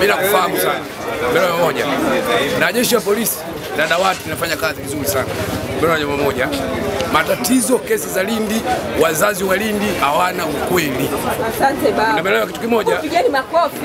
mimi nakufahamu sana bila moja, na jeshi la polisi na dawati linafanya kazi vizuri sana bila jambo moja. Matatizo kesi za Lindi, wazazi wa Lindi hawana ukweli. Asante baba. Unaelewa kitu kimoja? Pigeni makofi.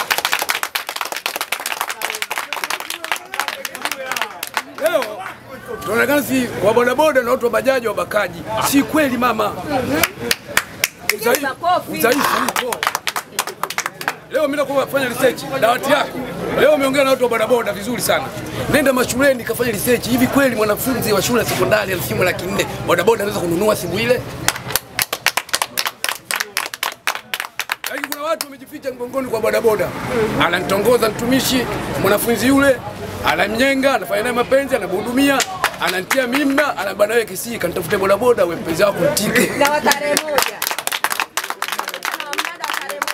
Leo tunaonekana si wa bodaboda na watu wa bajaji wabakaji. Si kweli mama. Pigeni makofi. Udhaifu upo. Leo mimi nakuwa kufanya research dawati yako. Leo umeongea na watu wa bodaboda vizuri sana. Nenda mashuleni kafanya research. Hivi kweli mwanafunzi wa shule ya sekondari ana simu laki nne bodaboda anaweza kununua simu ile? Lakini kuna watu wamejificha mgongoni kwa bodaboda, anamtongoza mtumishi mwanafunzi yule, anamnyenga, anafanya naye mapenzi, anamhudumia, anamtia mimba, anabana wewe kisii, kanitafute bodaboda, wewe mpenzi wako mtike. Na wa tarehe moja. Na mnada wa tarehe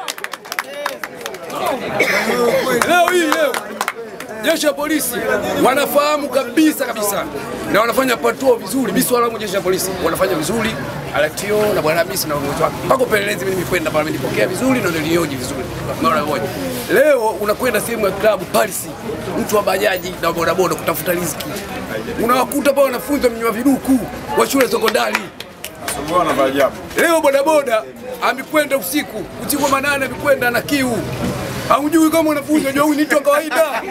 moja. Leo hii leo jeshi la polisi wanafahamu kabisa kabisa na wanafanya patuo vizuri. Mimi swala langu jeshi la polisi wanafanya vizuri, Alatio na bwana Hamisi na uongozi wake. Mpaka upelelezi mimi nimekwenda pale, nilipokea vizuri na nilioji vizuri. Mara moja. Leo unakwenda sehemu ya klabu Paris, mtu wa bajaji na bodaboda kutafuta riziki. Unawakuta pale wanafunzi wamenywa viduku wa shule ya sekondari. Mbona maajabu? Leo bodaboda amekwenda usiku, usiku wa manane amekwenda na kiu. Hamjui kama wanafunzi wajua huyu ni mtu wa kawaida.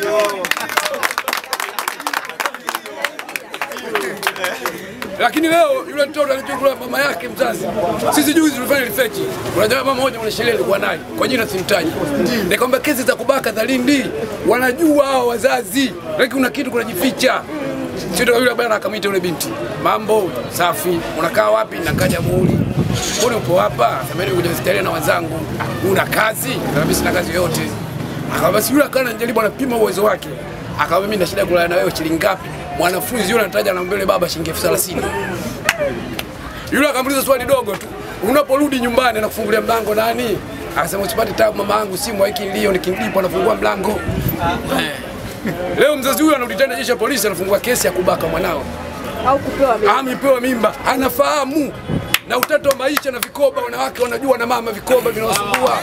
Lakini leo yule mtoto alichokula mama yake mzazi. Sisi juzi tulifanya research. Kuna jamaa mmoja mwana sheria alikuwa naye kwa jina simtaji. Nikamwambia kesi za kubaka za Lindi wanajua hao wazazi. Lakini kuna kitu kunajificha. Sio yule bwana akamwita yule binti. Mambo safi. Unakaa wapi? Nakaa Jamhuri. Mbona upo hapa? Sameni kuja hospitali na wazangu. Una kazi? Nikamwambia sina kazi yoyote. Akamwambia si yule akana njaribu anapima uwezo wake. Akamwambia mimi na shida ya kulala na wewe shilingi ngapi? Mwanafunzi yule anataja na mbele baba shilingi elfu thelathini. Yule akamuuliza swali dogo tu. Unaporudi nyumbani na kufungulia mlango nani? Akasema usipate tabu mama yangu simu haiki nilio nikimlipa anafungua mlango. Eh. Leo mzazi huyu anarudi tena jeshi la polisi anafungua kesi ya kubaka mwanao. Au kupewa mimba. Amepewa mimba, anafahamu na utata wa maisha na vikoba, wanawake wanajua na mama vikoba vinawasumbua.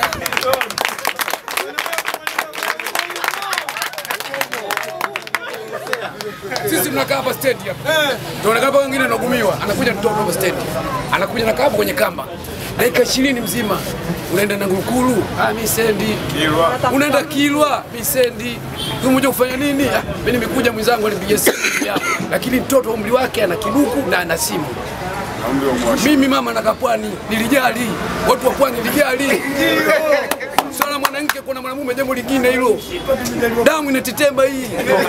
Sisi tunakaa hapa stendi hapa. Tunaonekana hapa wengine wanagumiwa. Anakuja mtoto hapa stendi. Anakuja na hapo kwenye kamba. Dakika 20 mzima. Unaenda na Ngurukuru, ah mimi sendi. Kilwa. Unaenda Kilwa, mimi sendi. Umekuja kufanya nini? Ah, mimi nimekuja mwenzangu alipiga simu ya. Lakini mtoto umri wake ana kiduku na ana simu. Naomba umwashi. Mimi mama nakaa pwani, nilijali. Watu wa pwani nilijali. Swala mwanamke kuna mwanamume jambo lingine hilo. Damu inatetemba hii.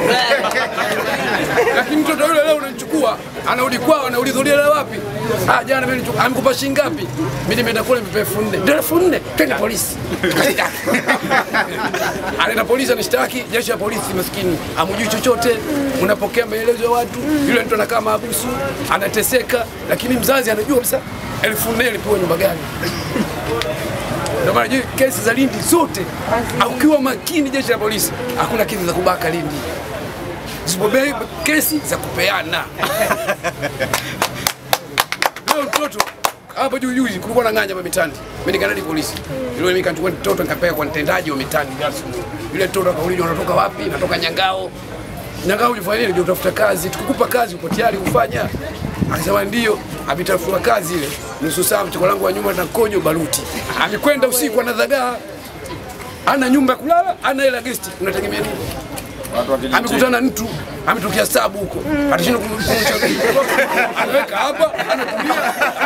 Lakini mtoto yule leo unamchukua, anarudi kwao, anauliza ulielewa wapi? Ah, jana mimi nilichukua, amekupa shilingi ngapi? Mimi nimeenda kule nimepewa elfu nne. Ndio elfu nne, twende polisi. Anaenda polisi anashtaki, jeshi la polisi maskini, hamjui chochote, unapokea maelezo ya watu, yule mtu anakaa mahabusu, anateseka, lakini mzazi anajua kabisa elfu nne alipewa nyumba gani. Ndio maana je, kesi za Lindi zote, ukiwa makini, jeshi la polisi, hakuna kesi za kubaka Lindi, zipobei kesi za kupeana. Leo mtoto hapa juu juzi kulikuwa na ng'anya hapa mitani, mimi nikaenda hadi polisi, yule mimi nikachukua mtoto nikapeleka kwa mtendaji wa mitani. Yule mtoto akaulizwa unatoka wapi? Natoka Nyangao. Nyangao ulifanya nini? Ndio utafuta kazi, tukukupa kazi, uko tayari kufanya? Akasema ndio. Ametafutiwa kazi ile nusu saa, mchoko langu wa nyuma na kojo baruti. Amekwenda usiku anadhagaa, ana nyumba ya kulala, ana hela gesti, unategemea nini? Watu wa kijiji. amekutana na mtu ametokea sabu huko, atashinda kumrudisha anaweka hapa, anatumia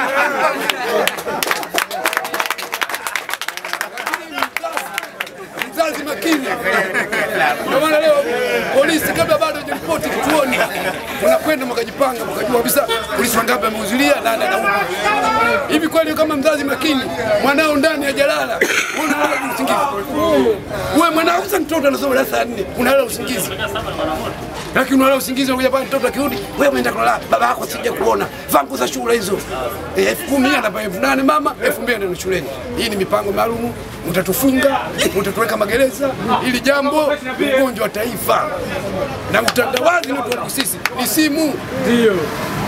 mzazi makini. Ndio maana leo polisi kabla bado hajaripoti kituoni, unakwenda mkajipanga, mkajua kabisa polisi wangapi wamehudhuria na anaenda hivi. Kweli kama mzazi makini, mwanao ndani ya jalala, unalala usingizi. Wewe mwanao sasa, mtoto anasoma darasa la nne, unalala usingizi lakini unalala usingizi, unakuja pale mtoto akirudi, wewe umeenda kulala, baba yako sija kuona, vaa nguo za shule hizo Eh, elfu kumi anapa elfu nane mama, elfu mbili ndio shuleni. Hii ni mipango maalum, mtatufunga, mtatuweka magereza, ili jambo ugonjwa wa taifa na utandawazi ni wetu sisi ni simu. Ndio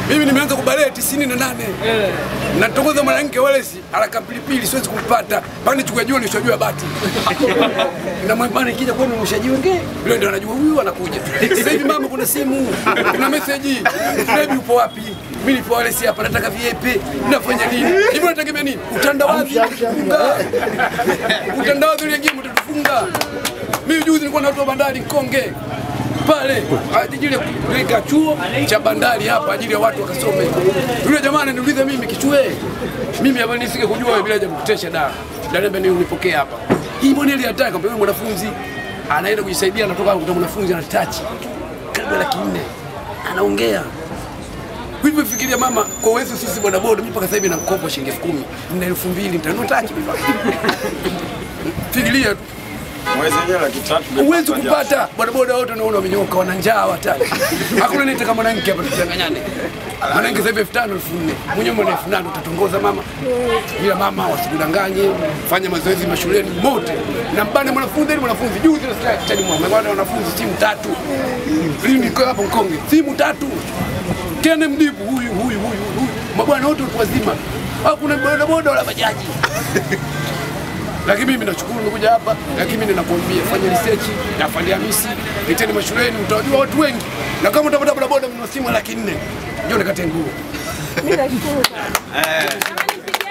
Mimi nimeanza kubalee tisini na nane na tongoza mwanamke walesi haraka pilipili, siwezi kumpata mpaka nichukue jua nishajua bati na mwambani kija kwenu mshajiwenge vile ndio anajua huyu anakuja. Sasa hivi mama, kuna simu, kuna message, baby upo wapi? Mimi nipo walesi hapa, nataka viepe, nafanya nini hivi? Unategemea nini? Utandawazi mtatufunga, utandawazi uliingia mtatufunga. Mimi juzi nilikuwa na watu wa bandari Nkonge pale ajili ya kuweka chuo cha bandari hapa ajili ya watu wakasome. Yule jamaa ananiuliza mimi kichue, mimi hapa nisike kujua wewe bila jamkutesha da dalembe ni unipokee hapa. Hii mbona ile hataka kwa mwanafunzi anaenda kujisaidia, anatoka kuta mwanafunzi ana touch karibu laki nne anaongea hivyo. Fikiria mama, kwa uwezo sisi bodaboda, mimi mpaka sasa hivi na mkopo wa shilingi elfu kumi na elfu mbili nitanunua tachi mimi. Fikiria tu Mwezi wenyewe laki tatu. huwezi kupata bodaboda wote unaona wamenyoka, wana njaa watani. Hakuna nita kama mwanamke hapa, tutanganyane. Mwanamke sasa hivi elfu tano elfu nne mwenyewe mwana elfu nane utatongoza mama, ila mama wasikudanganye, fanya mazoezi mashuleni mote na mbane mwanafunzi ili mwanafunzi juzi tani mwana wanafunzi simu tatu lini niko hapo Mkonge, simu tatu tena mdibu huyu huyu huyu huyu, mabwana wote watu wazima, hakuna bodaboda wala bajaji lakini mimi nashukuru nimekuja hapa, lakini mimi ninakuambia fanya research na fanya Hamisi, leteni mashuleni, utajua watu wengi, na kama utapata bodaboda mna simu laki nne, njoo nikate nguo. Mimi nashukuru sana. Jamani, pigeni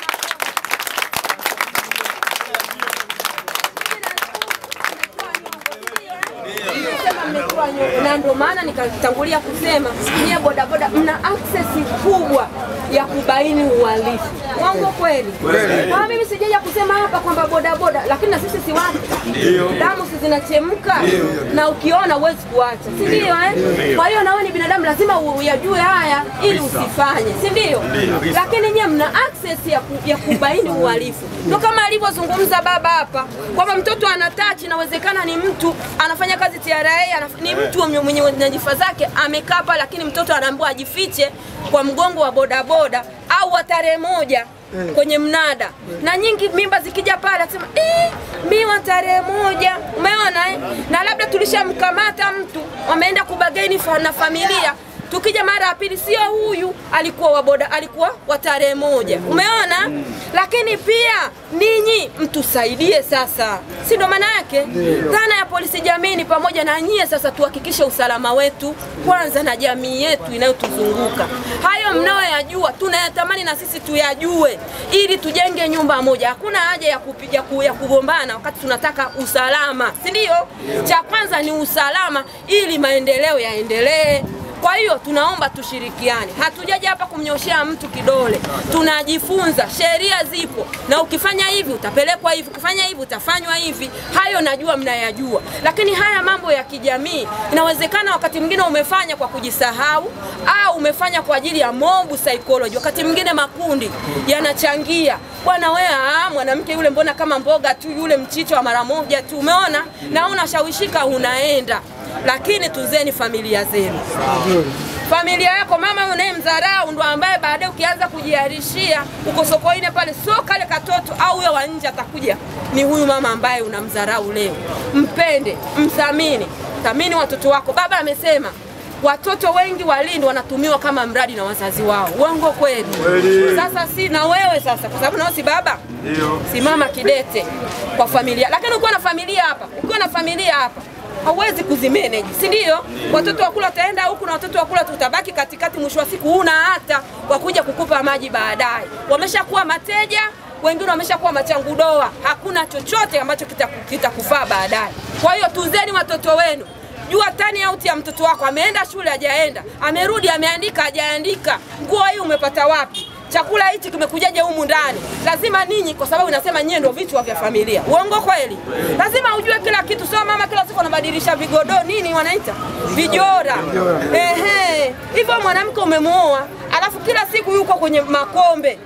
baba makofi. na ndio maana nikatangulia kusema nyie bodaboda mna access kubwa ya kubaini uhalifu. Uongo kweli? Kwa mimi sijaja kusema hapa kwamba bodaboda, lakini na sisi si watu, damu si zinachemka, na ukiona huwezi kuacha, si ndio? Eh, kwa hiyo nawe ni binadamu, lazima uyajue haya ili usifanye, si ndio? Lakini nyie mna access ya, ku, ya kubaini uhalifu, ndio kama alivyozungumza baba hapa kwamba mtoto anatachi, inawezekana ni mtu anafanya kazi TRA, anaf- ni mtu mwenye mwenye nyadhifa zake amekaa pale, lakini mtoto anaambiwa ajifiche kwa mgongo wa bodaboda au wa tarehe moja kwenye mnada na nyingi mimba zikija pale asema eh, mi wa tarehe moja umeona eh? na labda tulishamkamata mtu wameenda kubageni fa- na familia tukija mara ya pili sio huyu alikuwa wa boda alikuwa wa tarehe moja umeona lakini pia ninyi mtusaidie sasa si ndo maana yake dhana ya polisi jamii ni pamoja na nyie sasa tuhakikishe usalama wetu kwanza na jamii yetu inayotuzunguka hayo mnayoyajua tunayatamani na sisi tuyajue ili tujenge nyumba moja hakuna haja ya kupiga ku, ya kugombana wakati tunataka usalama si ndio cha kwanza ni usalama ili maendeleo yaendelee kwa hiyo tunaomba tushirikiane, hatujaja hapa kumnyoshea mtu kidole, tunajifunza. Sheria zipo, na ukifanya hivi utapelekwa hivi, ukifanya hivi utafanywa hivi. Hayo najua mnayajua, lakini haya mambo ya kijamii, inawezekana wakati mwingine umefanya kwa kujisahau au umefanya kwa ajili ya mob psychology. Wakati mwingine makundi yanachangia, bwana wewe, ah, mwanamke yule mbona kama mboga tu, yule mchicho wa mara moja tu, umeona, na unashawishika unaenda lakini tunzeni familia zenu. Familia yako mama unayemdharau ndo ambaye baadaye ukianza kujiarishia uko sokoine pale, sio kale katoto au huyo wa nje atakuja, ni huyu mama ambaye unamdharau leo. Mpende, mthamini, thamini watoto wako. Baba amesema watoto wengi walindi wanatumiwa kama mradi na wazazi wao. Uongo kweli? Sasa si na wewe sasa, kwa sababu nao si baba, simama kidete kwa familia. Lakini ukiwa na familia hapa, ukiwa na familia hapa hauwezi kuzimanage, si ndio? Watoto wa kula wataenda huku na watoto wa kula tutabaki katikati, mwisho wa siku huna hata wa kuja kukupa maji baadaye. Wameshakuwa mateja, wengine wameshakuwa machangudoa, hakuna chochote ambacho kitakufaa kita kitakufaa baadaye. Kwa hiyo tunzeni watoto wenu. Jua tani out ya mtoto wako, ameenda shule hajaenda, amerudi ameandika hajaandika, nguo hii umepata wapi? chakula hichi kimekujaje humu ndani? Lazima ninyi, kwa sababu nasema nyie ndio vichwa vya familia. Uongo kweli? Lazima ujue kila kitu, sio mama kila siku anabadilisha vigodo nini wanaita vijora. Ehe, hivyo mwanamke umemuoa, alafu kila siku yuko kwenye makombe.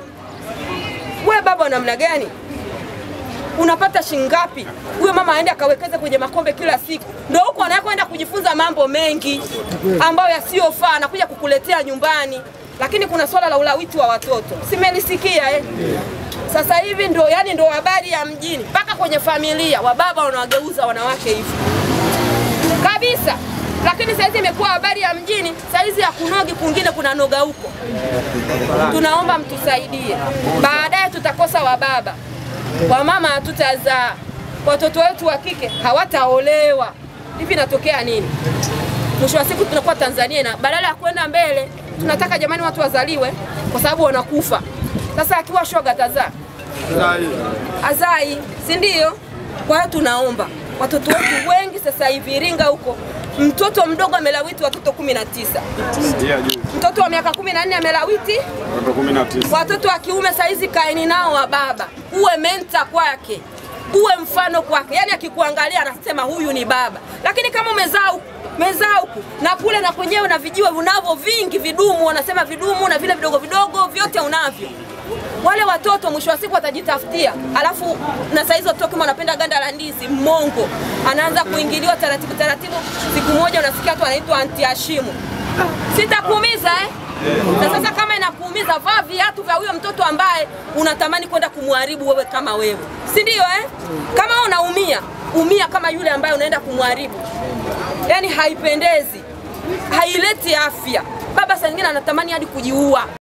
We baba wa namna gani? unapata shingapi? Huyo mama aende akawekeze kwenye makombe kila siku, ndio huko anakwenda kujifunza mambo mengi ambayo yasiyofaa, anakuja kukuletea nyumbani. Lakini kuna swala la ulawiti wa watoto, simelisikia eh? Sasa hivi ndo yani ndo habari ya mjini, mpaka kwenye familia wababa wanawageuza wanawake hivi kabisa. lakini saizi imekuwa habari ya mjini, saizi ya kunogi kwingine kuna noga huko. Tunaomba mtusaidie, baadaye tutakosa wababa, wamama hatutazaa, watoto wetu wa kike hawataolewa. Hivi inatokea nini? Mwisho wa siku tunakuwa Tanzania na badala ya kwenda mbele, tunataka jamani watu wazaliwe kwa sababu wanakufa. Sasa akiwa shoga tazaa azai, si ndio? Kwa hiyo tunaomba watoto wetu wengi sasa hivi Iringa huko, mtoto mdogo amelawiti watoto kumi na tisa Sikia juu. mtoto wa miaka kumi na nne amelawiti Watoto kumi na tisa. watoto wa kiume saizi kaeni nao wa baba, uwe menta kwake, uwe mfano kwake. Yani akikuangalia anasema huyu ni baba, lakini kama umezaa huku mezaa huku na kule na kwenyewe na vijiwe unavyo vingi, vidumu, wanasema vidumu na vile vidogo vidogo vyote unavyo wale watoto mwisho wa siku watajitafutia, alafu na saizi watoto kama wanapenda ganda la ndizi, mmongo anaanza kuingiliwa taratibu taratibu. Siku moja unasikia tu anaitwa anti Hashimu. Sitakuumiza eh? Na sasa kama inakuumiza, vaa viatu vya huyo mtoto ambaye unatamani kwenda kumharibu wewe kama wewe, si ndio eh? Kama wewe unaumia, umia kama yule ambaye unaenda kumharibu. Yani haipendezi, haileti afya. Baba saa nyingine anatamani hadi kujiua.